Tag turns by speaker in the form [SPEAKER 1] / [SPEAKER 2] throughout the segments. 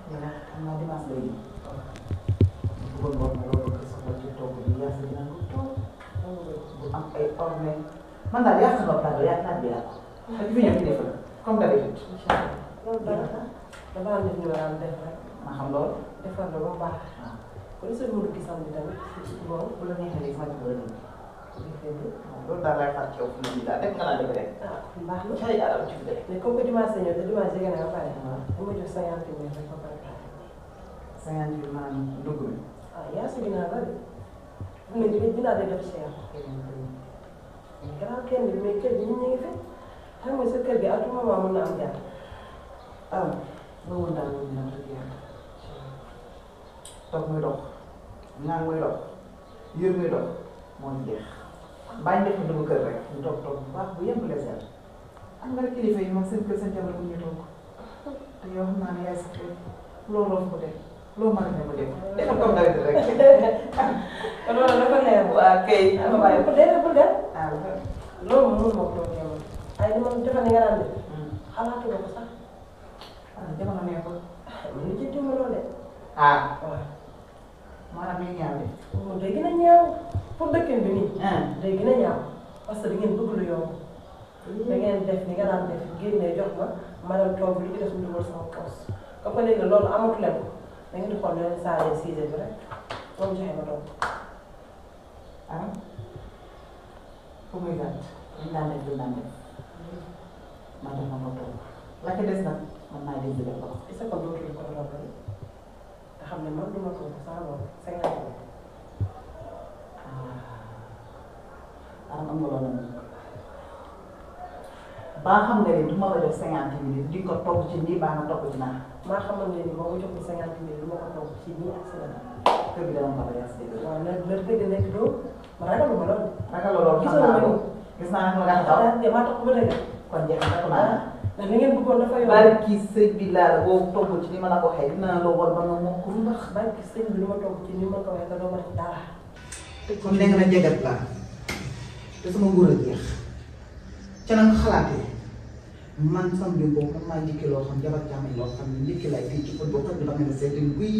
[SPEAKER 1] nga xam naa dimanche lay ñëw. bëggoon nga wax ma loolu nga soxla ci togg bi yaa sa dina ko toog bu am ay orne man daal yaa sa bopp daal yaa naaj bi yàlla. ak fi ñëw ci def la comme d'habitude.
[SPEAKER 2] incha allah loolu dara dafa am def ñu war a def rek
[SPEAKER 1] ma xam loolu.
[SPEAKER 2] defar la ba mu baax
[SPEAKER 1] waaw
[SPEAKER 2] kon sëñ Modou gisam bi tamit bon
[SPEAKER 1] bu la neexee léegi ma ci bëri nii. loolu daal lay xaar ci yow fi mu ne nii daal def nga naa def rek.
[SPEAKER 2] ah baax na
[SPEAKER 1] cay aram ci def.
[SPEAKER 2] mais comme que dimanche ñëw te dimanche jege na ba pare
[SPEAKER 1] waaw
[SPEAKER 2] bu ma jox cinquante mille rek ba pare
[SPEAKER 1] cinquante mille maanaam dugg mi.
[SPEAKER 2] ah yaa si ginnaaw la de fu mu ne nii dinaa day def cher gannaaw kenn bi mais kër gi ñun ñu ngi fi xam nga sa kër gi à tout moment mën na am jaar
[SPEAKER 1] ah loolu woon daal loolu dina dëgg yàlla. toog muy dox ñaan muy dox yër muy dox moo ñu jeex bàyyi def dugg kër rek ñu toog toog bu baax bu yem les heures am nga kilifa yi moom seen kër seen jabar bu ñu toog te yow xam naa ne yaay sax loolu loo ko def loo mën a ne ma def defal comme d'habitude rek.
[SPEAKER 2] kon loolu dafa leer
[SPEAKER 1] waa kay.
[SPEAKER 2] ah waaye bu dee bu dee
[SPEAKER 1] ah
[SPEAKER 2] loolu moom moo ko teewal ay li ma defe ne nga daan def xalaatu nga ko sax
[SPEAKER 1] ah jamono neexul.
[SPEAKER 2] lu ci dimbaloo de
[SPEAKER 1] ah
[SPEAKER 2] waaw
[SPEAKER 1] maanaam mi ñaaw de.
[SPEAKER 2] moom day gën a ñaaw pour dëkkin bi nii
[SPEAKER 1] ah
[SPEAKER 2] day gën a ñaaw parce que da ngeen bëgg lu yomb da ngeen def ni nga daan def génne jox ma ma dem toog li ci des mu dugal sama poos comme que léegi loolu amatu leen ko da ngeen di xool leen saa leen siise bi rek moom joxe ma toog
[SPEAKER 1] ah fu muy gàtt liñ daan def liñ daan def man def ma ko toog la ca des nag man naa dégg def ko.
[SPEAKER 2] est-ce que dootul ko toog rek nga xam ne man du ma toog saa loolu cinquante mille
[SPEAKER 1] ah am nga loolu nag baa xam nga ni du ma la jox cinquante minutes di ko togg ci nii baa nga togg ci naa
[SPEAKER 2] maa xamal ne ni boo ko joxee cinquante mille du ma ko toog ci nii ak si la
[SPEAKER 1] kër gi dama ko la yas dégg
[SPEAKER 2] waaw na na dëgg nekk doo ma ragalu ma loolu
[SPEAKER 1] naka la loolu xam
[SPEAKER 2] gisoo
[SPEAKER 1] naa
[SPEAKER 2] ma
[SPEAKER 1] ko
[SPEAKER 2] ni
[SPEAKER 1] gis naa ne nga taw
[SPEAKER 2] ah maa tax ba dëgg
[SPEAKER 1] kon jeex na ko naa
[SPEAKER 2] ndax li ngeen bëggoon dafa yomb
[SPEAKER 1] bari kii sëñ bi laa la boo togg ci ni ma la ko waxee dinaa la war ba nga mokk lu ndax
[SPEAKER 2] barki sëñ bi lu ma toog ci ni ma ko waxee te doo ma def dara
[SPEAKER 1] kon nee nga na jegat laa te sama nguur a jeex ca na nga xalaatee man sam bi boobu man maa njëkki loo xam jabar jàmm loo xam ne njëkki lay fii ci fët boo xam ne dama ne seeti guy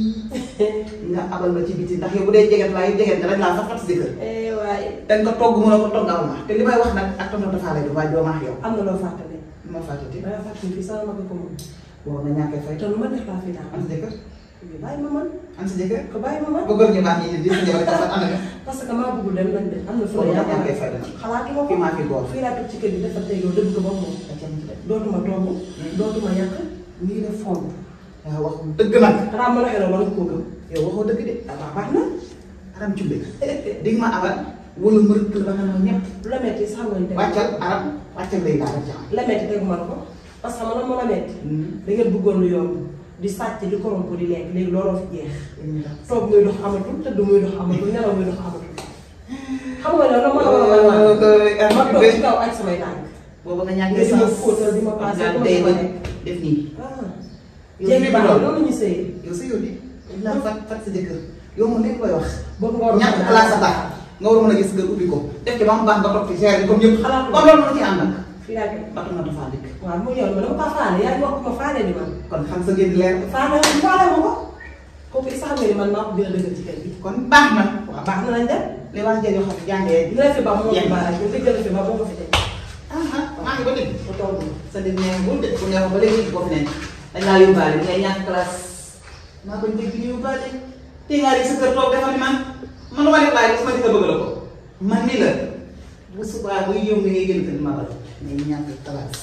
[SPEAKER 1] nga abal ma ci biti ndax yow bu dee jeget laa yow jeget nga dañ laa sax fat si kër
[SPEAKER 2] waaye
[SPEAKER 1] dañ ko togg mën a ko toggal ma te li may wax nag ak tonton dafa lay def waaye doo ma ak yow
[SPEAKER 2] am na loo fàttali
[SPEAKER 1] li ma fàttati
[SPEAKER 2] danga fàttali fii sama mag ko moom
[SPEAKER 1] boobu nga ñàkkee fay
[SPEAKER 2] te lu ma def laa fi daal
[SPEAKER 1] am sa jëkkër
[SPEAKER 2] bàyyi ma man
[SPEAKER 1] am sa jëkkër
[SPEAKER 2] ko bàyyi ma man
[SPEAKER 1] ba góor ñu baax ñi di sa jabar ka sax am na
[SPEAKER 2] parce que maa bëggul dem nañ de am na fu
[SPEAKER 1] boobu
[SPEAKER 2] la
[SPEAKER 1] nga ñàkkee fay dana
[SPEAKER 2] xalaatu ma ko
[SPEAKER 1] fii maa fi góor
[SPEAKER 2] fii laa toog ci kër gi dafa tey yow dëgg ko ba moom dootuma togg dootuma yàq nii de fond
[SPEAKER 1] waaw wax dëgg nag
[SPEAKER 2] xanaa ma la xeloo war nga koo gëm
[SPEAKER 1] yow waxoo dëgg de
[SPEAKER 2] waaw baax na
[SPEAKER 1] aram cumbe dig ma abal wala mbërëk la nga ma ñëpp
[SPEAKER 2] lu la metti sax nga ñu teg
[SPEAKER 1] wàccal aram wàccal lay daal jàmm
[SPEAKER 2] la metti tegu ma la ko parce que man ma la metti da ngeen bëggoon lu yomb di sàcc di korompo di lekk léegi looloo fi jeex toog muy dox amatul tëdd muy dox amatul nelaw muy dox amatul xam nga loolu ma la war a man ma toog ci kaw ak samay tànk
[SPEAKER 1] booba nga
[SPEAKER 2] nga
[SPEAKER 1] ñàkkee
[SPEAKER 2] di ma
[SPEAKER 1] sens
[SPEAKER 2] fóotal di ma paase
[SPEAKER 1] nga
[SPEAKER 2] di ma
[SPEAKER 1] tey ba
[SPEAKER 2] defal.
[SPEAKER 1] def nii
[SPEAKER 2] ah
[SPEAKER 1] yow
[SPEAKER 2] jéeg
[SPEAKER 1] lii
[SPEAKER 2] baax
[SPEAKER 1] bi
[SPEAKER 2] na
[SPEAKER 1] doon
[SPEAKER 2] loolu ñu sëy
[SPEAKER 1] yow sa yow di dañ laa fat fat sa jëkkër yow moom lépp koy wax
[SPEAKER 2] boobu nga war a
[SPEAKER 1] ñàkk place a tax nga war a mën a gis nga ubbi ko def ci ba mu baax nga toog ci géré comme ñëpp
[SPEAKER 2] Xalaat ko.
[SPEAKER 1] comme loolu mënu ci ànd nag
[SPEAKER 2] fii laa koy
[SPEAKER 1] batu na dafa dikk
[SPEAKER 2] waaw mu ñëw ma dama kaa faale yaa ngi wax ma faale di man
[SPEAKER 1] kon xam sa ngeen di leer
[SPEAKER 2] faale faale ma ko kooku isa xam ne ni man maa ko gën a dëgër ci kër gi
[SPEAKER 1] kon baax na
[SPEAKER 2] waaw baax na lañ dem
[SPEAKER 1] li wax jël yoo xam ne jàngee
[SPEAKER 2] dina fi ba moo
[SPEAKER 1] Yéen.
[SPEAKER 2] fi baax ñu dëggal fi ba moo ko fi teg
[SPEAKER 1] ah ah maa ngi ba dégg
[SPEAKER 2] mu toog
[SPEAKER 1] sa dégg nee bul dégg bu neex ba léegi boo fi nekk dañ laa yóbbaale bi ngay ñàkk classe maa bañ dégg ñu yóbbaale te ngaa di sa kër toog defal ni man man lu ma def bàyyi sama jëkkër bëgg la ko man ni la bu subaa buy yëngu ngay génn kër ma bal ngay ñàkk classe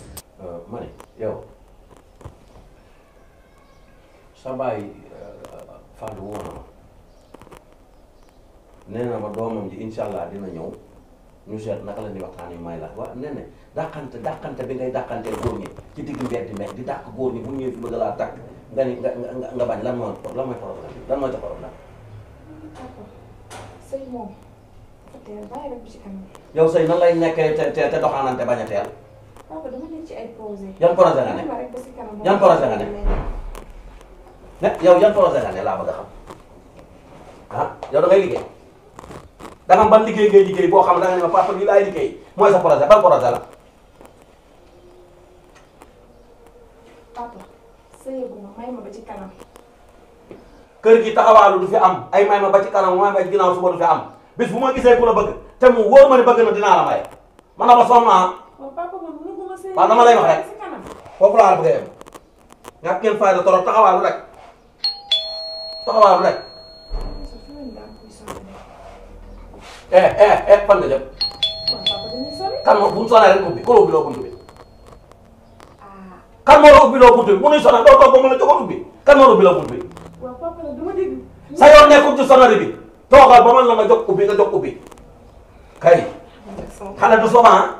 [SPEAKER 3] ma ne yow sa baay Fadou woo na ma nee na ma doomam ji incha allah dina ñëw ñu seet naka la ñuy waxtaanee may la waa nee na dàqante dàqante bi ngay dàqanteel góor ñi ci digg mbedd di mex di dàq góor ñi bu ñëwee fi bëgg laa tàkk nga ni nga nga nga bañ lan moo lan mooy problème bi lan mooy sa problème
[SPEAKER 4] Papa sëy moom dafa teel bàyyi rek bu ci kanam
[SPEAKER 3] yow sëy nan lay nekkee te te te doxaanante bañ a teel
[SPEAKER 4] papa dama nekk ci ay projet
[SPEAKER 3] yan projet nga ne
[SPEAKER 4] bàyyi ma rek ba si kanam
[SPEAKER 3] Yan projet nga ne? ne yow yan projet nga ne laa bëgg a xam ah yow da ngay liggéey da nga am ban liggéey ngay liggéey boo xam ne da nga ne ma papa lii laay liggéey mooy sa projet ban projet la
[SPEAKER 4] papa sëyaguma may ma ba ci kanam
[SPEAKER 3] kër gi taxawaalu du fi am ay may ma ba ci kanam may ma ci ginnaaw suba du fi am bis bu ma gisee ku la bëgg te mu wóor ma ne bëgg na dinaa la maye man na ma sonn naa
[SPEAKER 2] waaw papa man mënuguma sëy
[SPEAKER 3] waaw dama lay wax rek.
[SPEAKER 2] si kanam
[SPEAKER 3] foofu laa la bëgg a yem ñàkk ngeen fayda torop taxawaalu rek taxawaalu rek
[SPEAKER 4] sa fi leen daan kuy sànni
[SPEAKER 3] eh eh eh fan nga jëm
[SPEAKER 4] waaw papa dañuy sori
[SPEAKER 3] kan moo bu ñu sonee rek ubbi ku la ubbi loo buntu bi
[SPEAKER 4] ah
[SPEAKER 3] kan moo la ubbi loo buntu bi mu nuy sonal doo toog ba mu la joxoon ubbi kan moo la ubbi loo buntu bi
[SPEAKER 4] waaw papa nag dama dégg
[SPEAKER 3] sa yoon nekkul ci sonari bi toogal ba man la nga jox ubbi nga jox ubbi kay xale du soba ah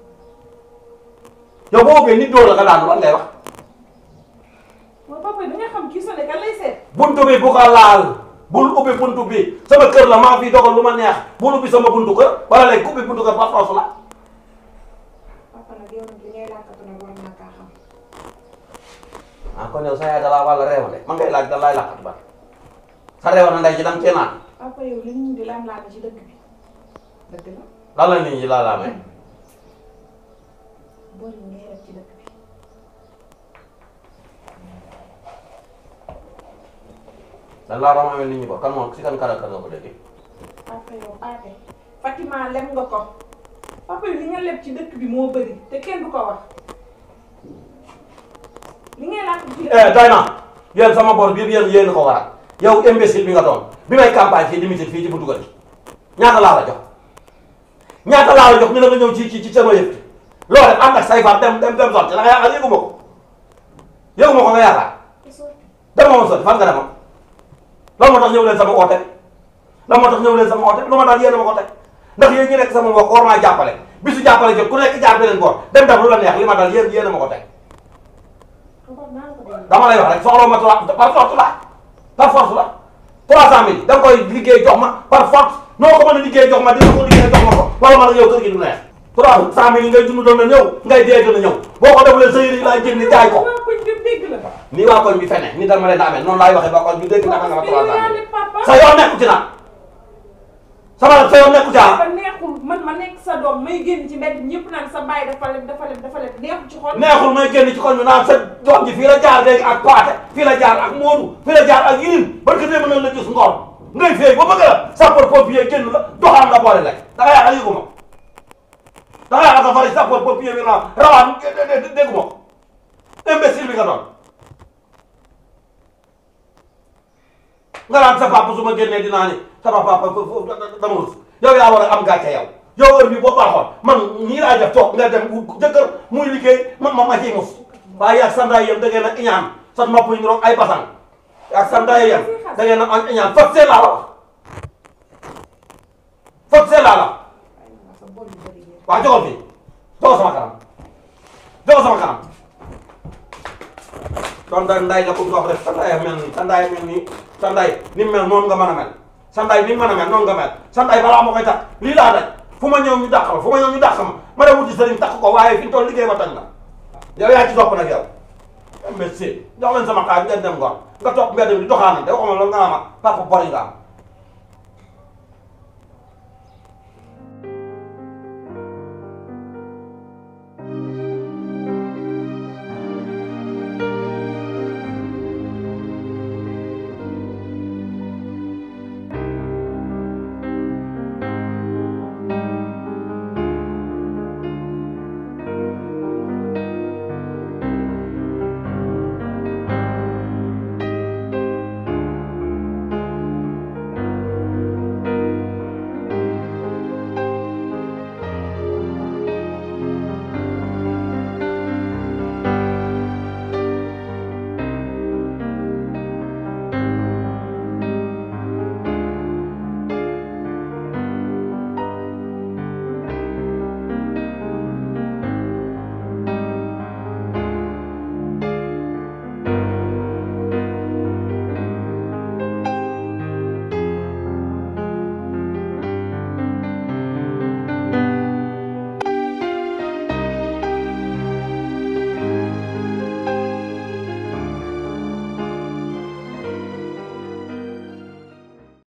[SPEAKER 3] yow boo ubbee nit dóor la nga daanu lan ngay wax
[SPEAKER 2] waaw papa da nga xam kii sonné kan lay seet
[SPEAKER 3] buntu bi bu ko laal bul ubbi buntu bi sama kër la maa fi dogal lu ma neex bul ubbi sama buntu kër wala léegi ubbi buntu kër par force la
[SPEAKER 4] papa nag yow nag li ngay làkkatu nag war naa kaa xam
[SPEAKER 3] ah kon yow sa yaay dalaa wàlla reewa de man ngay laaj da laay laqatu ba sa reewa na ndey ci danga cee naan
[SPEAKER 4] papa yow li ñu di laan laan ci dëkk bi dëgg la
[SPEAKER 3] lan la nit ñi laa laa may
[SPEAKER 4] bon yi ngay def ci dëkk bi
[SPEAKER 3] dan laa ram amee nit ñi ko kan moom si kan kan ak kan nga ko déggee
[SPEAKER 4] papa yow paate Fatima lem nga ko papa yow li nga leb ci dëkk bi moo bëri te kenn du ko wax li ngay làkk ci
[SPEAKER 3] eh doy na yéen sama bor bi yëpp yéen yéen ko waral yow imbécile bi nga doon bi may campagne fii limited fii ci buntu kër gi ñaata laa la jox ñaata laa la jox ñu ne nga ñëw ci ci ci sama yëf loolu rek ànd ak say faat dem dem dem sotti da nga yaakaar yëgu ma ko yëgu ma ko nga yaakaar dama ma sotti fan nga demoon lan moo tax ñëw leen sama oote lan moo tax ñëw leen sama oote lu ma daal yéen a ma ko teg ndax yéen ñi nekk sama mbokk war maa jàppale bisu jàppale jot ku nekk jaar beneen boor dem def lu la neex li ma daal yéen yéen a ma ko teg
[SPEAKER 4] papa naa la ko dégg
[SPEAKER 3] dama lay wax rek soxla ma trois par force la par force la trois cent mille da nga koy liggéey jox ma par force noo ko mën a liggéey jox ma dina ko liggéey jox ma ko wala man ak yow kër gi du neex trois cent mille yi ngay dund doon na ñëw ngay dee dina ñëw boo ko defulee sa yére yi laay jënd jaay ko
[SPEAKER 2] waa koñ bi dégg la
[SPEAKER 3] nii waa koñ bi fene ni dama leen a amee noonu laay waxee ba koñ bi dégg naka nga ma trois cent mille
[SPEAKER 2] papa
[SPEAKER 3] sa yoon nekku ci nag sama sa yoon nekku ci ah
[SPEAKER 2] dafa neexul man ma nekk sa doom may génn ci mbedd ñëpp naan sa baay dafa leb dafa leb dafa leb neexul ci xol
[SPEAKER 3] neexul may génn ci koñ bi naan sa doom ji fii la jaar léegi ak paate fii la jaar ak moodu fii la jaar ak yiin barke démb na la gis ngor ngay féey ba bëgg la sapeur pompier génn la doxaan nga boole lek da nga yaakaar yëgu ma ko da nga yaakaar sa fari sapeur pompier bi na rawaan déggu ma ko imbécile bi nga doon nga naan sa papa su ma génnee dinaa ni sama papa dama rus yow yaa war a am gàcce yow yow heure bi boo baaxoon man nii laa def toog nga dem wut jëkkër muy liggéey man ma ma ciy mus waaye ak sandaay yam da ngeen a iñaan sa nopp yi niroog ay basang ak sandaay yam da ngeen a am iñaan fot see laa la wax fot see laa la
[SPEAKER 4] sa bon yu bëri yi
[SPEAKER 3] waaw joxal fii joxal sama kanam joxal sama kanam kon da nday la ko wax rek sandaay mel nii sandaay mel nii sandaay ni mu mel noonu nga mën a mel sandaay ni mu mën a mel noonu nga mel sandaay balaa ma koy tax lii laa daj fu ma ñëw ñu dàq ma fu ma ñëw ñu dàq ma ma dem wuti sëriñ takk ko waaye fi ñu toll liggéey ba tañ la yow yaa ci topp nag yow merci jox leen sama xaaj ngeen dem ngoon nga topp mbedd mi di doxaanante waxuma la nga ama papa bori nga am